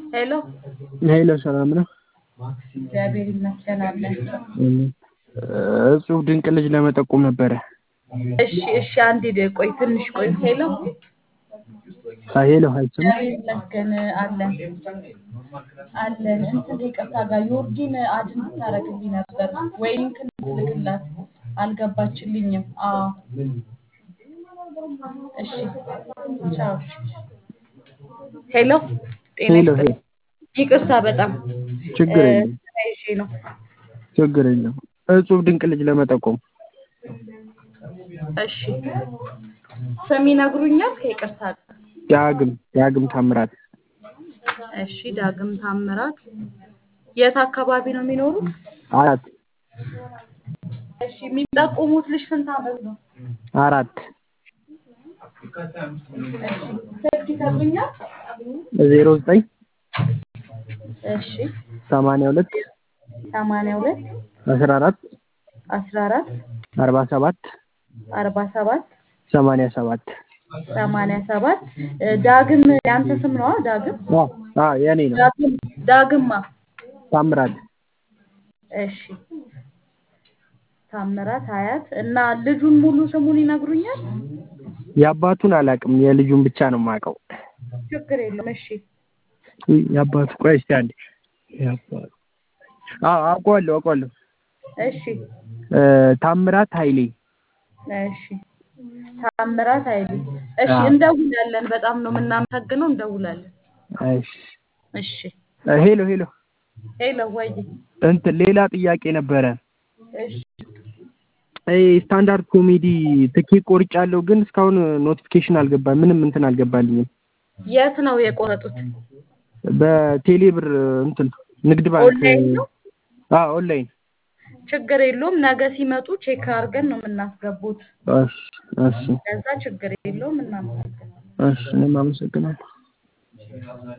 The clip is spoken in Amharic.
ሄሎ ሄሎ ሰላም ነው? እግዚአብሔር ይመስገን አለን። እጹብ ድንቅ ልጅ ለመጠቆም ነበረ። እሺ እሺ፣ አንዴ ደ- ቆይ ትንሽ ቆይ። ሄሎ አይ ሄሎ አይሰማም? እግዚአብሔር ይመስገን አለን አለን። እንትን ይቅርታ ጋር ዮርዲን አድ እንድታረግልኝ ነበር ወይ ሊንክ እንድትልክላት አልገባችልኝም። አዎ እሺ ቻው። ሄሎ ጤና ሄሎ ይስጥልኝ። ይቅርታ በጣም ችግር እ፣ የለም ስራ ይዤ ነው። ችግር የለም። እጹብ ድንቅ ልጅ ለመጠቆም እሺ ስም ይነግሩኛል? ከይቅርታ ጋር ዳግም ዳግም ታምራት እሺ ዳግም ታምራት የት አካባቢ ነው የሚኖሩት? አራት እሺ የሚጠቁሙት ልጅ ስንት ዓመት ነው? አራት እሺ ስልክ ይሰጡኛል? ዜሮ ዘጠኝ እሺ ሰማንያ ሁለት ሰማንያ ሁለት አስራ አራት አስራ አራት አርባ ሰባት አርባ ሰባት ሰማንያ ሰባት ሰማንያ ሰባት ዳግም ያንተ ስም ነዋ? ዳግም አ አ የኔ ነው ዳግም ዳግማ ታምራት እሺ ታምራት ሀያት እና ልጁን ሙሉ ስሙን ይነግሩኛል? የአባቱን አላውቅም የልጁን ብቻ ነው የማውቀው ችግር የለም። እሺ የአባቱ ቆይ እስኪ አንዴ የአባቱ አዎ አውቀዋለሁ አውቀዋለሁ እሺ እ ታምራት ኃይሌ እሺ ታምራት ኃይሌ እሺ አዎ። እንደውላለን። በጣም ነው የምናመሰግነው። እንደውላለን። እሺ እሺ እ ሄሎ ሄሎ ሄሎ ወይ እንትን ሌላ ጥያቄ ነበረ እሺ ይሄ ስታንዳርድ ኮሜዲ ትኬት ቆርጫለሁ ግን እስካሁን ኖቲፊኬሽን አልገባም ምንም እንትን አልገባልኝም የት ነው የቆረጡት? በቴሌ ብር እንትን ንግድ ባንክ ኦንላይን ነው? አዎ ኦንላይን ችግር የለውም። ነገ ሲመጡ ቼክ አድርገን ነው የምናስገቡት። እሺ እሺ ከዛ ችግር የለውም። እናመሰግናለን። እሺ እኔም አመሰግናለሁ